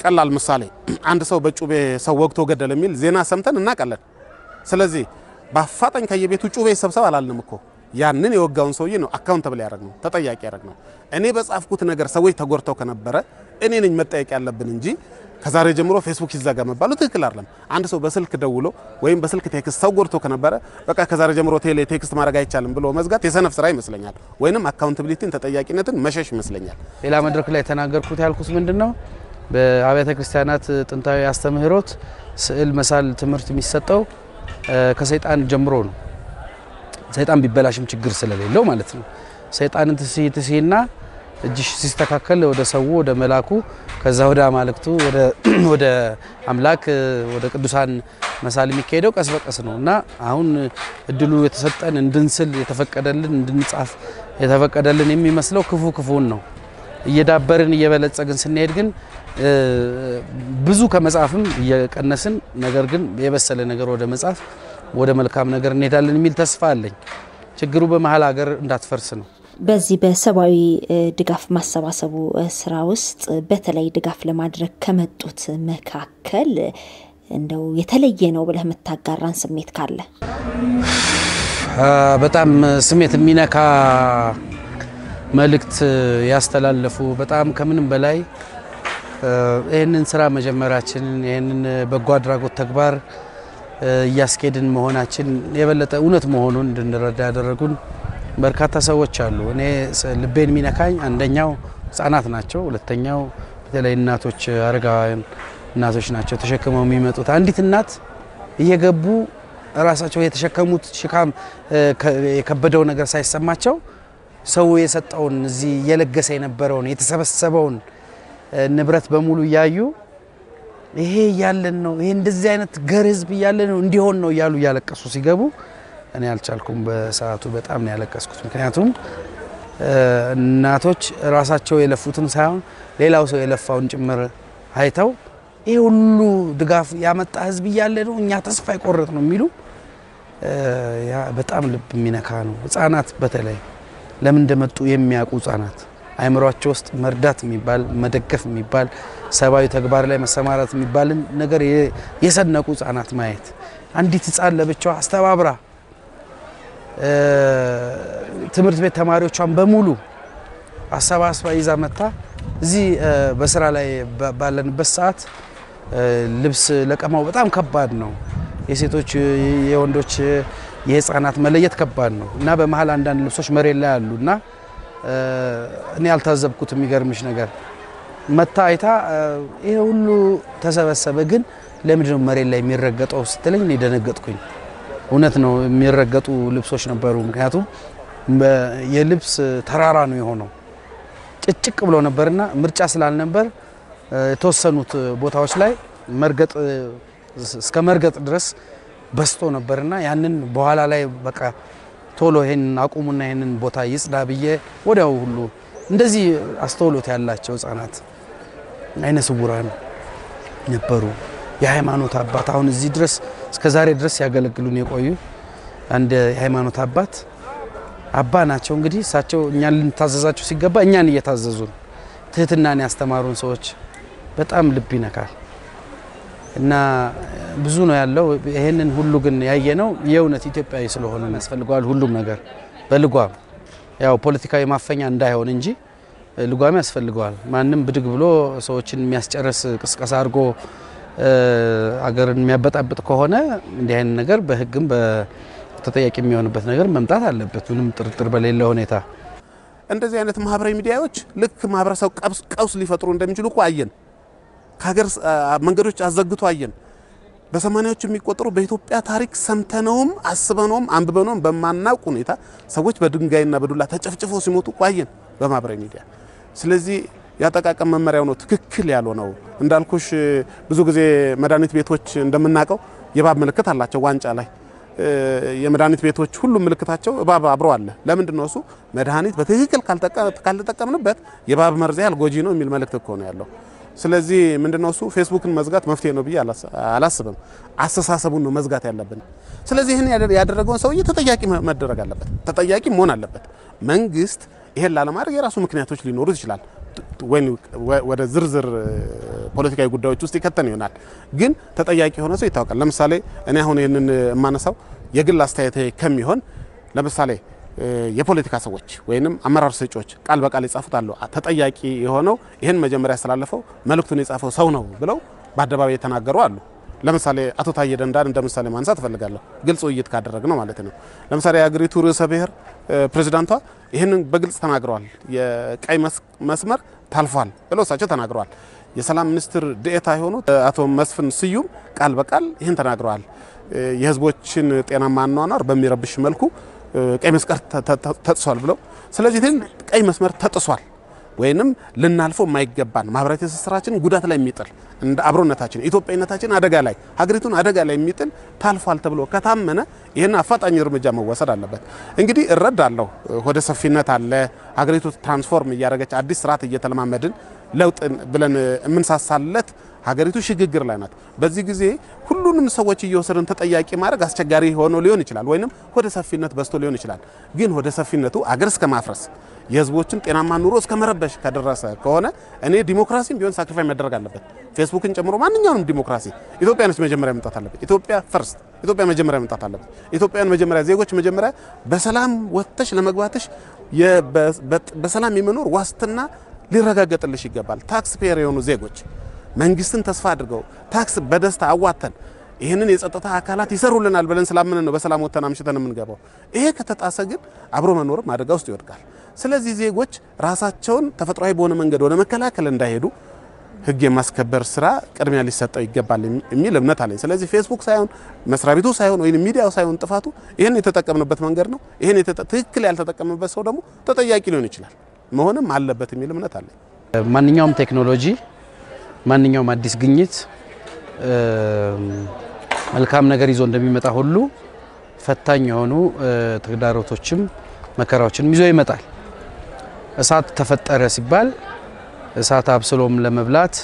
ቀላል ምሳሌ አንድ ሰው በጩቤ ሰው ወግቶ ገደለ የሚል ዜና ሰምተን እናውቃለን። ስለዚህ በአፋጣኝ ከየቤቱ ጩቤ ይሰብሰብ አላልንም እኮ ያንን የወጋውን ሰውዬ ነው አካውንተብል ያደረግ ነው ተጠያቂ ያደረግ ነው። እኔ በጻፍኩት ነገር ሰዎች ተጎድተው ከነበረ እኔ ነኝ መጠየቅ ያለብን እንጂ ከዛሬ ጀምሮ ፌስቡክ ይዘጋ መባሉ ትክክል አይደለም። አንድ ሰው በስልክ ደውሎ ወይም በስልክ ቴክስት ሰው ጎድቶ ከነበረ በቃ ከዛሬ ጀምሮ ቴሌ ቴክስት ማድረግ አይቻልም ብሎ መዝጋት የሰነፍ ስራ ይመስለኛል፣ ወይንም አካውንታብሊቲን ተጠያቂነትን መሸሽ ይመስለኛል። ሌላ መድረክ ላይ የተናገርኩት ያልኩት ምንድን ነው፣ በአብያተ ክርስቲያናት ጥንታዊ አስተምህሮት ስዕል መሳል ትምህርት የሚሰጠው ከሰይጣን ጀምሮ ነው። ሰይጣን ቢበላሽም ችግር ስለሌለው ማለት ነው። ሰይጣንን ትሲ ትሲና እጅሽ ሲስተካከል ወደ ሰው ወደ መላኩ ከዛ ወደ አማልክቱ ወደ አምላክ ወደ ቅዱሳን መሳል የሚካሄደው ቀስ በቀስ ነው እና አሁን እድሉ የተሰጠን እንድንስል የተፈቀደልን እንድንጻፍ የተፈቀደልን የሚመስለው ክፉ ክፉን ነው። እየዳበርን እየበለጸግን ስንሄድ ግን ብዙ ከመጻፍም እየቀነስን ነገር ግን የበሰለ ነገር ወደ መጻፍ ወደ መልካም ነገር እንሄዳለን የሚል ተስፋ አለኝ። ችግሩ በመሀል ሀገር እንዳትፈርስ ነው። በዚህ በሰብአዊ ድጋፍ ማሰባሰቡ ስራ ውስጥ በተለይ ድጋፍ ለማድረግ ከመጡት መካከል እንደው የተለየ ነው ብለህ የምታጋራን ስሜት ካለ? በጣም ስሜት የሚነካ መልእክት ያስተላለፉ በጣም ከምንም በላይ ይህንን ስራ መጀመራችንን ይህንን በጎ አድራጎት ተግባር እያስኬድን መሆናችን የበለጠ እውነት መሆኑን እንድንረዳ ያደረጉን በርካታ ሰዎች አሉ። እኔ ልቤን የሚነካኝ አንደኛው ህጻናት ናቸው። ሁለተኛው በተለይ እናቶች፣ አረጋውያን እናቶች ናቸው ተሸክመው የሚመጡት። አንዲት እናት እየገቡ ራሳቸው የተሸከሙት ሽካም የከበደው ነገር ሳይሰማቸው ሰው የሰጠውን እዚህ እየለገሰ የነበረውን የተሰበሰበውን ንብረት በሙሉ እያዩ ይሄ እያለን ነው ይሄ እንደዚህ አይነት ገር ህዝብ እያለ ነው እንዲሆን ነው እያሉ እያለቀሱ ሲገቡ እኔ አልቻልኩም። በሰዓቱ በጣም ነው ያለቀስኩት። ምክንያቱም እናቶች ራሳቸው የለፉትን ሳይሆን ሌላው ሰው የለፋውን ጭምር አይተው ይህ ሁሉ ድጋፍ ያመጣ ህዝብ እያለ ነው እኛ ተስፋ የቆረጥ ነው የሚሉ በጣም ልብ የሚነካ ነው። ህጻናት በተለይ ለምን እንደመጡ የሚያውቁ ህጻናት አይምሯቸው ውስጥ መርዳት የሚባል መደገፍ የሚባል ሰብአዊ ተግባር ላይ መሰማራት የሚባልን ነገር የሰነቁ ህጻናት ማየት አንዲት ህጻን ለብቻዋ አስተባብራ ትምህርት ቤት ተማሪዎቿን በሙሉ አሰባስባ ይዛ መታ እዚህ በስራ ላይ ባለንበት ሰዓት ልብስ ለቀማው በጣም ከባድ ነው። የሴቶች የወንዶች፣ የህፃናት መለየት ከባድ ነው እና በመሀል አንዳንድ ልብሶች መሬት ላይ አሉ እና እኔ ያልታዘብኩት የሚገርምሽ ነገር መታ አይታ ይሄ ሁሉ ተሰበሰበ፣ ግን ለምንድነው መሬት ላይ የሚረገጠው ስትለኝ እኔ ደነገጥኩኝ። እውነት ነው የሚረገጡ ልብሶች ነበሩ። ምክንያቱም የልብስ ተራራ ነው የሆነው። ጭጭቅ ብሎ ነበርና ምርጫ ስላልነበር የተወሰኑት ቦታዎች ላይ መርገጥ እስከ መርገጥ ድረስ በስቶ ነበርና ያንን በኋላ ላይ በቃ ቶሎ ይሄንን አቁሙና ይሄንን ቦታ ይጽዳ ብዬ ወዲያው ሁሉ እንደዚህ አስተውሎት ያላቸው ህጻናት አይነ ስውራን ነበሩ። የሃይማኖት አባት አሁን እዚህ ድረስ እስከ ዛሬ ድረስ ያገለግሉን የቆዩ አንድ የሃይማኖት አባት አባ ናቸው። እንግዲህ እሳቸው እኛን ልንታዘዛቸው ሲገባ እኛን እየታዘዙን ትህትናን ያስተማሩን ሰዎች በጣም ልብ ይነካል እና ብዙ ነው ያለው። ይህንን ሁሉ ግን ያየ ነው የእውነት ኢትዮጵያዊ ስለሆነ ያስፈልገዋል። ሁሉም ነገር በልጓም ያው ፖለቲካዊ ማፈኛ እንዳይሆን እንጂ ልጓም ያስፈልገዋል። ማንም ብድግ ብሎ ሰዎችን የሚያስጨርስ ቅስቀሳ አድርጎ አገርን የሚያበጣብጥ ከሆነ እንዲህ አይነት ነገር በህግም ተጠያቂ የሚሆንበት ነገር መምጣት አለበት፣ ምንም ጥርጥር በሌለ ሁኔታ። እንደዚህ አይነት ማህበራዊ ሚዲያዎች ልክ ማህበረሰብ ቀውስ ሊፈጥሩ እንደሚችሉ እኮ አየን። ከሀገር መንገዶች አዘግቶ አየን። በሰማኒያዎች የሚቆጠሩ በኢትዮጵያ ታሪክ ሰምተነውም አስበነውም አንብበነውም በማናውቅ ሁኔታ ሰዎች በድንጋይና በዱላ ተጨፍጭፎ ሲሞቱ እኮ አየን በማህበራዊ ሚዲያ። ስለዚህ ያጠቃቀም መመሪያው ነው ትክክል ያልሆነው። እንዳልኩሽ ብዙ ጊዜ መድኃኒት ቤቶች እንደምናውቀው የእባብ ምልክት አላቸው ዋንጫ ላይ የመድኃኒት ቤቶች ሁሉም ምልክታቸው እባብ አብሮ አለ። ለምንድን ነው እሱ? መድኃኒት በትክክል ካልተጠቀምንበት የእባብ መርዝ ያህል ጎጂ ነው የሚል መልእክት እኮ ነው ያለው። ስለዚህ ምንድነው እሱ ፌስቡክን መዝጋት መፍትሄ ነው ብዬ አላስብም። አስተሳሰቡን ነው መዝጋት ያለብን። ስለዚህ ይህን ያደረገውን ሰውዬ ተጠያቂ መደረግ አለበት፣ ተጠያቂ መሆን አለበት። መንግስት ይሄን ላለማድረግ የራሱ ምክንያቶች ሊኖሩት ይችላል። ወይም ወደ ዝርዝር ፖለቲካዊ ጉዳዮች ውስጥ ይከተን ይሆናል። ግን ተጠያቂ የሆነ ሰው ይታወቃል። ለምሳሌ እኔ አሁን ይህንን የማነሳው የግል አስተያየት ከሚሆን ለምሳሌ የፖለቲካ ሰዎች ወይንም አመራር ሰጪዎች ቃል በቃል የጻፉት አለው ተጠያቂ የሆነው ይህን መጀመሪያ ያስተላለፈው መልእክቱን የጻፈው ሰው ነው ብለው በአደባባይ የተናገሩ አሉ። ለምሳሌ አቶ ታዬ ደንዳን እንደ ምሳሌ ማንሳት እፈልጋለሁ። ግልጽ ውይይት ካደረግ ነው ማለት ነው። ለምሳሌ የሀገሪቱ ርዕሰ ብሔር ፕሬዚዳንቷ ይህንን በግልጽ ተናግረዋል። የቀይ መስመር ታልፏል ብለው እሳቸው ተናግረዋል። የሰላም ሚኒስትር ዴኤታ የሆኑት አቶ መስፍን ስዩም ቃል በቃል ይህን ተናግረዋል። የህዝቦችን ጤናማ አኗኗር በሚረብሽ መልኩ ቀይ መስቀል ተጥሷል ብለው ስለዚህ ቀይ መስመር ተጥሷል ወይንም ልናልፈው የማይገባን ማህበራዊ ትስስራችን ጉዳት ላይ የሚጥል እንደ አብሮነታችን ኢትዮጵያዊነታችን አደጋ ላይ ሀገሪቱን አደጋ ላይ የሚጥል ታልፏል ተብሎ ከታመነ ይህን አፋጣኝ እርምጃ መወሰድ አለበት። እንግዲህ እረዳለሁ፣ ወደ ሰፊነት አለ። ሀገሪቱ ትራንስፎርም እያደረገች አዲስ ስርዓት እየተለማመድን ለውጥ ብለን የምንሳሳለት ሀገሪቱ ሽግግር ላይ ናት። በዚህ ጊዜ ሁሉንም ሰዎች እየወሰድን ተጠያቂ ማድረግ አስቸጋሪ ሆኖ ሊሆን ይችላል፣ ወይንም ወደ ሰፊነት በዝቶ ሊሆን ይችላል። ግን ወደ ሰፊነቱ አገር እስከ ማፍረስ የህዝቦችን ጤናማ ኑሮ እስከ መረበሽ ከደረሰ ከሆነ እኔ ዲሞክራሲም ቢሆን ሳክሪፋይ መደረግ አለበት፣ ፌስቡክን ጨምሮ ማንኛውንም ዲሞክራሲ። ኢትዮጵያ ነች መጀመሪያ መምጣት አለበት። ኢትዮጵያ ፈርስት፣ ኢትዮጵያ መጀመሪያ መምጣት አለበት። ኢትዮጵያን መጀመሪያ ዜጎች መጀመሪያ በሰላም ወጥተሽ ለመግባትሽ በሰላም የመኖር ዋስትና ሊረጋገጥልሽ ይገባል። ታክስ ፔየር የሆኑ ዜጎች መንግስትን ተስፋ አድርገው ታክስ በደስታ አዋተን ይህንን የጸጥታ አካላት ይሰሩልናል ብለን ስላምን ነው በሰላም ወጥተን አምሽተን የምንገባው። ይሄ ከተጣሰ ግን አብሮ መኖርም አደጋ ውስጥ ይወድቃል። ስለዚህ ዜጎች ራሳቸውን ተፈጥሯዊ በሆነ መንገድ ወደ መከላከል እንዳይሄዱ ህግ የማስከበር ስራ ቅድሚያ ሊሰጠው ይገባል የሚል እምነት አለኝ። ስለዚህ ፌስቡክ ሳይሆን መስሪያ ቤቱ ሳይሆን ወይም ሚዲያው ሳይሆን ጥፋቱ ይህን የተጠቀምንበት መንገድ ነው። ይህን ትክክል ያልተጠቀምበት ሰው ደግሞ ተጠያቂ ሊሆን ይችላል መሆንም አለበት የሚል እምነት አለኝ። ማንኛውም ቴክኖሎጂ ማንኛውም አዲስ ግኝት መልካም ነገር ይዞ እንደሚመጣ ሁሉ ፈታኝ የሆኑ ተግዳሮቶችም መከራዎችንም ይዞ ይመጣል። እሳት ተፈጠረ ሲባል እሳት አብስሎም ለመብላት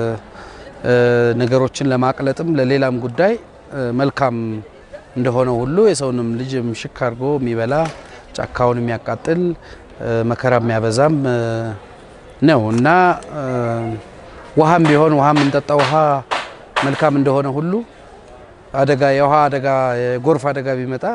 ነገሮችን ለማቅለጥም ለሌላም ጉዳይ መልካም እንደሆነ ሁሉ የሰውንም ልጅ ምሽክ አድርጎ የሚበላ ጫካውን የሚያቃጥል መከራ የሚያበዛም ነው እና ውሃም ቢሆን ውሃ የምንጠጣ ውሃ መልካም እንደሆነ ሁሉ አደጋ የውሃ አደጋ የጎርፍ አደጋ ቢመጣ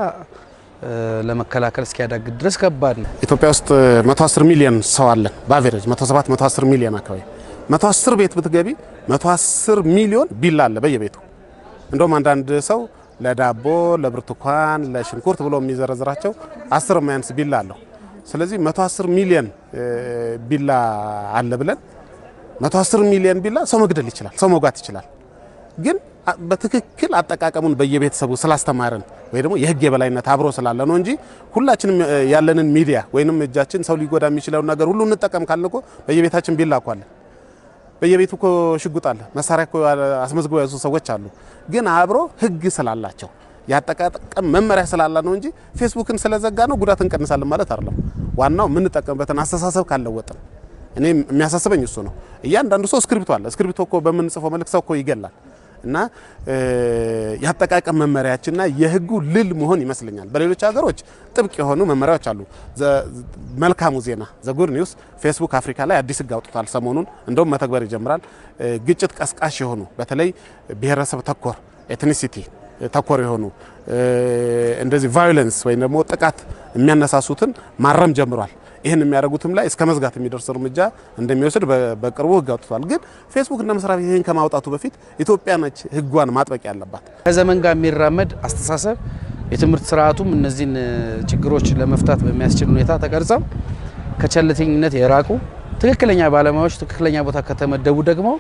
ለመከላከል እስኪያዳግድ ድረስ ከባድ ነው። ኢትዮጵያ ውስጥ 110 ሚሊዮን ሰው አለን። በአቬሬጅ 107 110 ሚሊዮን አካባቢ 110 ቤት ብትገቢ 110 ሚሊዮን ቢላ አለ በየቤቱ። እንደውም አንዳንድ ሰው ለዳቦ፣ ለብርቱካን፣ ለሽንኩርት ብሎ የሚዘረዝራቸው 10 የማያንስ ቢላ አለው። ስለዚህ 110 ሚሊዮን ቢላ አለ ብለን 110 ሚሊዮን ቢላ ሰው መግደል ይችላል፣ ሰው መውጋት ይችላል። ግን በትክክል አጠቃቀሙን በየቤተሰቡ ስላስተማርን ወይ ደግሞ የህግ የበላይነት አብሮ ስላለ ነው እንጂ ሁላችንም ያለንን ሚዲያ ወይንም እጃችን ሰው ሊጎዳ የሚችለውን ነገር ሁሉ እንጠቀም ካልን እኮ በየቤታችን ቢላ እኮ አለ፣ በየቤቱ እኮ ሽጉጥ አለ፣ መሳሪያ እኮ አስመዝግበው ያዙ ሰዎች አሉ። ግን አብሮ ህግ ስላላቸው የአጠቃቀም መመሪያ ስላላ ነው እንጂ ፌስቡክን ስለዘጋ ነው ጉዳት እንቀንሳለን ማለት አይደለም። ዋናው የምንጠቀምበትን አስተሳሰብ ካለወጥን እኔ የሚያሳስበኝ እሱ ነው። እያንዳንዱ ሰው እስክሪብቶ አለ። እስክሪብቶ እኮ በምንጽፈው መልክ ሰው እኮ ይገላል። እና የአጠቃቀም መመሪያችንና የህጉ ልል መሆን ይመስለኛል። በሌሎች ሀገሮች ጥብቅ የሆኑ መመሪያዎች አሉ። መልካሙ ዜና ዘጉድ ኒውስ ፌስቡክ አፍሪካ ላይ አዲስ ህግ አውጥቷል ሰሞኑን፣ እንደውም መተግበር ይጀምራል። ግጭት ቀስቃሽ የሆኑ በተለይ ብሔረሰብ ተኮር ኤትኒሲቲ ተኮር የሆኑ እንደዚህ ቫዮለንስ ወይም ደግሞ ጥቃት የሚያነሳሱትን ማረም ጀምሯል። ይህን የሚያደርጉትም ላይ እስከ መዝጋት የሚደርስ እርምጃ እንደሚወስድ በቅርቡ ህግ አውጥቷል። ግን ፌስቡክ እንደ መስሪያ ቤት ይህን ከማውጣቱ በፊት ኢትዮጵያ ነች ህጓን ማጥበቅ ያለባት። ከዘመን ጋር የሚራመድ አስተሳሰብ የትምህርት ስርዓቱም እነዚህን ችግሮች ለመፍታት በሚያስችል ሁኔታ ተቀርጸው ከቸልተኝነት የራቁ ትክክለኛ ባለሙያዎች ትክክለኛ ቦታ ከተመደቡ ደግሞ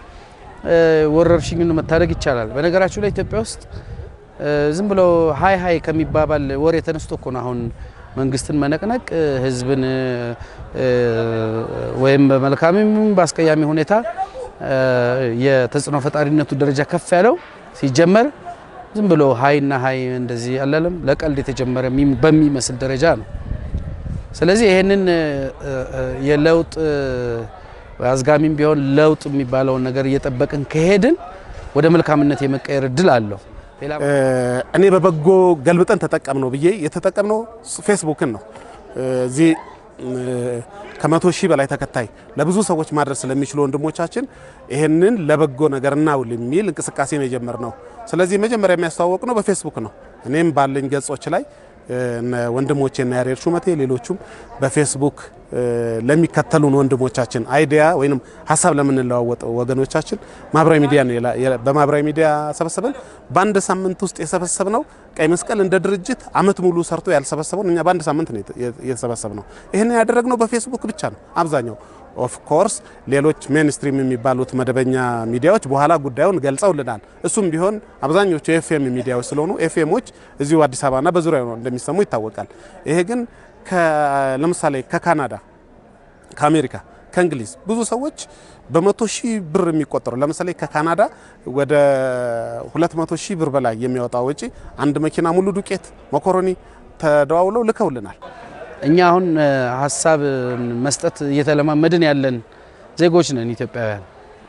ወረርሽኙን መታደግ ይቻላል። በነገራችሁ ላይ ኢትዮጵያ ውስጥ ዝም ብሎ ሀይ ሀይ ከሚባባል ወሬ ተነስቶ እኮ ነው አሁን መንግስትን መነቅነቅ ህዝብን ወይም በመልካምም በአስቀያሚ ሁኔታ የተጽዕኖ ፈጣሪነቱ ደረጃ ከፍ ያለው ሲጀመር ዝም ብሎ ሀይና ሀይ እንደዚህ አላለም ለቀልድ የተጀመረ በሚመስል ደረጃ ነው። ስለዚህ ይህንን የለውጥ አዝጋሚም ቢሆን ለውጥ የሚባለውን ነገር እየጠበቅን ከሄድን ወደ መልካምነት የመቀየር እድል አለው። እኔ በበጎ ገልብጠን ተጠቀም ነው ብዬ የተጠቀምነው ፌስቡክን ነው። እዚህ ከመቶ ሺህ በላይ ተከታይ ለብዙ ሰዎች ማድረስ ስለሚችሉ ወንድሞቻችን ይህንን ለበጎ ነገር እናውል የሚል እንቅስቃሴ ነው የጀመርነው። ስለዚህ መጀመሪያ የሚያስተዋወቅ ነው በፌስቡክ ነው። እኔም ባለኝ ገጾች ላይ ወንድሞቼ እና ያሬድ ሹመቴ ሌሎቹም በፌስቡክ ለሚከተሉን ወንድሞቻችን አይዲያ ወይም ሀሳብ ለምንለዋወጥ ወገኖቻችን ማህበራዊ ሚዲያ ነው በማህበራዊ ሚዲያ ሰበሰበን። በአንድ ሳምንት ውስጥ የሰበሰብ ነው ቀይ መስቀል እንደ ድርጅት አመት ሙሉ ሰርቶ ያልሰበሰበውን እኛ በአንድ ሳምንት ነው የተሰበሰብ ነው። ይህንን ያደረግነው በፌስቡክ ብቻ ነው አብዛኛው ኦፍ ኮርስ ሌሎች ሜንስትሪም የሚባሉት መደበኛ ሚዲያዎች በኋላ ጉዳዩን ገልጸውልናል። እሱም ቢሆን አብዛኞቹ ኤፍኤም ሚዲያዎች ስለሆኑ ኤፍኤሞች እዚሁ አዲስ አበባና በዙሪያው ነው እንደሚሰሙ ይታወቃል። ይሄ ግን ለምሳሌ ከካናዳ፣ ከአሜሪካ፣ ከእንግሊዝ ብዙ ሰዎች በመቶ ሺህ ብር የሚቆጠሩ ለምሳሌ ከካናዳ ወደ 200 ሺህ ብር በላይ የሚያወጣ ወጪ አንድ መኪና ሙሉ ዱቄት መኮሮኒ ተደዋውለው ልከውልናል። እኛ አሁን ሀሳብ መስጠት እየተለማመድን ያለን ዜጎች ነን ኢትዮጵያውያን።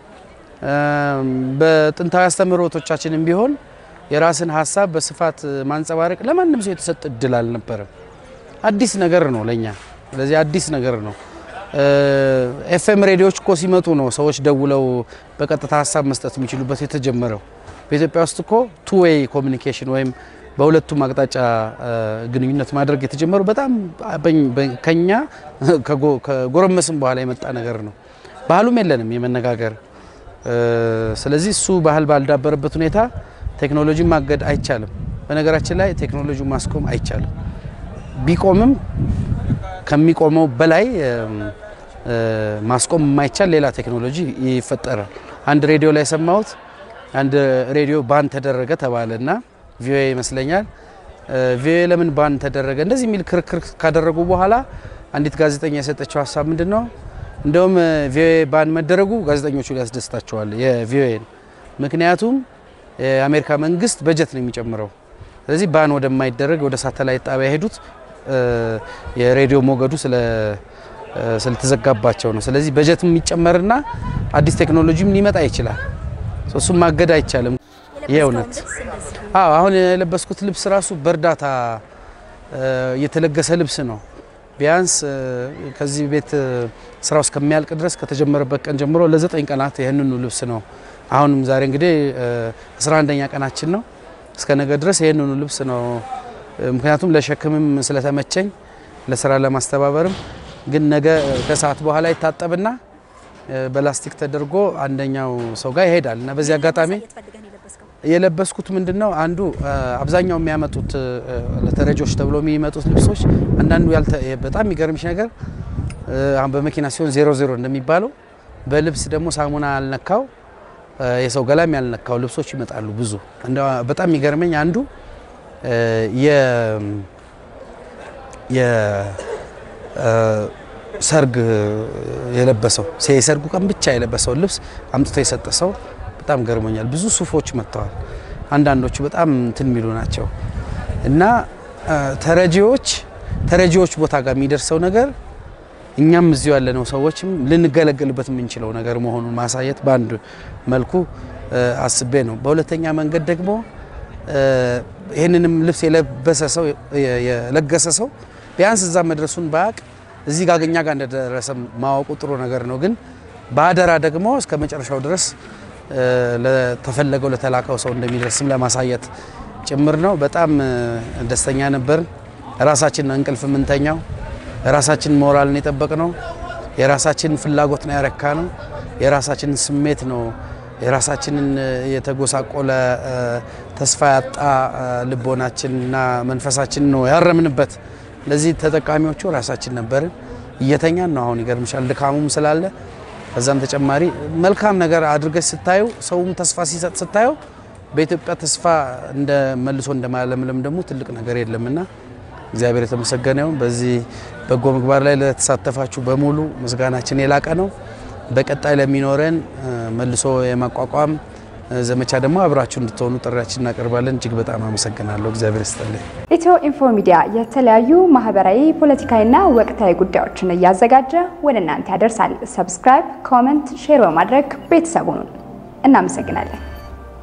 በጥንታዊ አስተምህሮቶቻችንም ቢሆን የራስን ሀሳብ በስፋት ማንጸባረቅ ለማንም ሰው የተሰጠ እድል አልነበረም። አዲስ ነገር ነው ለኛ። ስለዚህ አዲስ ነገር ነው። ኤፍኤም ሬዲዮዎች እኮ ሲመጡ ነው ሰዎች ደውለው በቀጥታ ሀሳብ መስጠት የሚችሉበት የተጀመረው። በኢትዮጵያ ውስጥ እኮ ቱ ዌይ ኮሚኒኬሽን ወይም በሁለቱም አቅጣጫ ግንኙነት ማድረግ የተጀመረው በጣም ከኛ ከጎረመስም በኋላ የመጣ ነገር ነው። ባህሉም የለንም የመነጋገር። ስለዚህ እሱ ባህል ባልዳበረበት ሁኔታ ቴክኖሎጂ ማገድ አይቻልም። በነገራችን ላይ ቴክኖሎጂ ማስቆም አይቻልም። ቢቆምም ከሚቆመው በላይ ማስቆም የማይቻል ሌላ ቴክኖሎጂ ይፈጠራል። አንድ ሬዲዮ ላይ የሰማሁት አንድ ሬዲዮ ባን ተደረገ ተባለ እና ቪኦኤ ይመስለኛል። ቪኦኤ ለምን ባን ተደረገ እንደዚህ የሚል ክርክር ካደረጉ በኋላ አንዲት ጋዜጠኛ የሰጠችው ሀሳብ ምንድን ነው? እንደውም ቪኦኤ ባን መደረጉ ጋዜጠኞቹ ሊያስደስታቸዋል የቪኦኤን። ምክንያቱም የአሜሪካ መንግስት በጀት ነው የሚጨምረው። ስለዚህ ባን ወደማይደረግ ወደ ሳተላይት ጣቢያ የሄዱት የሬዲዮ ሞገዱ ስለተዘጋባቸው ነው። ስለዚህ በጀት የሚጨመርና አዲስ ቴክኖሎጂም ሊመጣ ይችላል። እሱም ማገድ አይቻልም። ይሄ እውነት አዎ አሁን የለበስኩት ልብስ ራሱ በእርዳታ የተለገሰ ልብስ ነው። ቢያንስ ከዚህ ቤት ስራው እስከሚያልቅ ድረስ ከተጀመረበት ቀን ጀምሮ ለዘጠኝ ቀናት ይህንኑ ልብስ ነው። አሁንም ዛሬ እንግዲህ አስራ አንደኛ ቀናችን ነው። እስከ ነገ ድረስ ይህንኑ ልብስ ነው። ምክንያቱም ለሸክምም ስለተመቸኝ ለስራ ለማስተባበርም ግን ነገ ከሰዓት በኋላ ይታጠብና በላስቲክ ተደርጎ አንደኛው ሰው ጋር ይሄዳል እና በዚህ አጋጣሚ የለበስኩት ምንድን ነው አንዱ አብዛኛው የሚያመጡት ለተረጆች ተብሎ የሚመጡት ልብሶች አንዳንዱ በጣም የሚገርምሽ ነገር አሁን በመኪና ሲሆን ዜሮ ዜሮ እንደሚባለው በልብስ ደግሞ ሳሙና ያልነካው የሰው ገላም ያልነካው ልብሶች ይመጣሉ ብዙ። በጣም የሚገርመኝ አንዱ የሰርግ የለበሰው የሰርጉ ቀን ብቻ የለበሰው ልብስ አምጥቶ የሰጠ ሰው በጣም ገርሞኛል። ብዙ ሱፎች መጥተዋል። አንዳንዶቹ በጣም እንትን የሚሉ ናቸው እና ተረጂዎች ተረጂዎች ቦታ ጋር የሚደርሰው ነገር እኛም እዚሁ ያለነው ሰዎችም ልንገለገልበት የምንችለው ነገር መሆኑን ማሳየት በአንድ መልኩ አስቤ ነው። በሁለተኛ መንገድ ደግሞ ይህንንም ልብስ የለበሰ ሰው የለገሰ ሰው ቢያንስ እዛ መድረሱን ባያቅ እዚህ ጋር እኛ ጋር እንደደረሰ ማወቁ ጥሩ ነገር ነው። ግን በአደራ ደግሞ እስከ መጨረሻው ድረስ ለተፈለገው ለተላከው ሰው እንደሚደርስም ለማሳየት ጭምር ነው። በጣም ደስተኛ ነበርን። ራሳችን እንቅልፍ የምንተኛው የራሳችን ሞራልን የጠበቅ ነው። የራሳችን ፍላጎት ነው ያረካ ነው። የራሳችንን ስሜት ነው የራሳችንን የተጎሳቆለ ተስፋ ያጣ ልቦናችንና መንፈሳችን ነው ያረምንበት። ለዚህ ተጠቃሚዎቹ ራሳችን ነበርን። እየተኛን ነው አሁን ይገርምሻል፣ ድካሙም ስላለ ከዛም ተጨማሪ መልካም ነገር አድርገሽ ስታዩ ሰውም ተስፋ ሲሰጥ ስታየው በኢትዮጵያ ተስፋ እንደ መልሶ እንደማለምለም ደግሞ ትልቅ ነገር የለምና እግዚአብሔር የተመሰገነ ይሁን። በዚህ በጎ ምግባር ላይ ለተሳተፋችሁ በሙሉ ምስጋናችን የላቀ ነው። በቀጣይ ለሚኖረን መልሶ የማቋቋም ዘመቻ ደግሞ አብራችሁ እንድትሆኑ ጥሪያችን እናቀርባለን። እጅግ በጣም አመሰግናለሁ። እግዚአብሔር ይስጥልኝ። ኢትዮ ኢንፎ ሚዲያ የተለያዩ ማህበራዊ፣ ፖለቲካዊና ወቅታዊ ጉዳዮችን እያዘጋጀ ወደ እናንተ ያደርሳል። ሰብስክራይብ፣ ኮመንት፣ ሼር በማድረግ ቤተሰቡን እናመሰግናለን።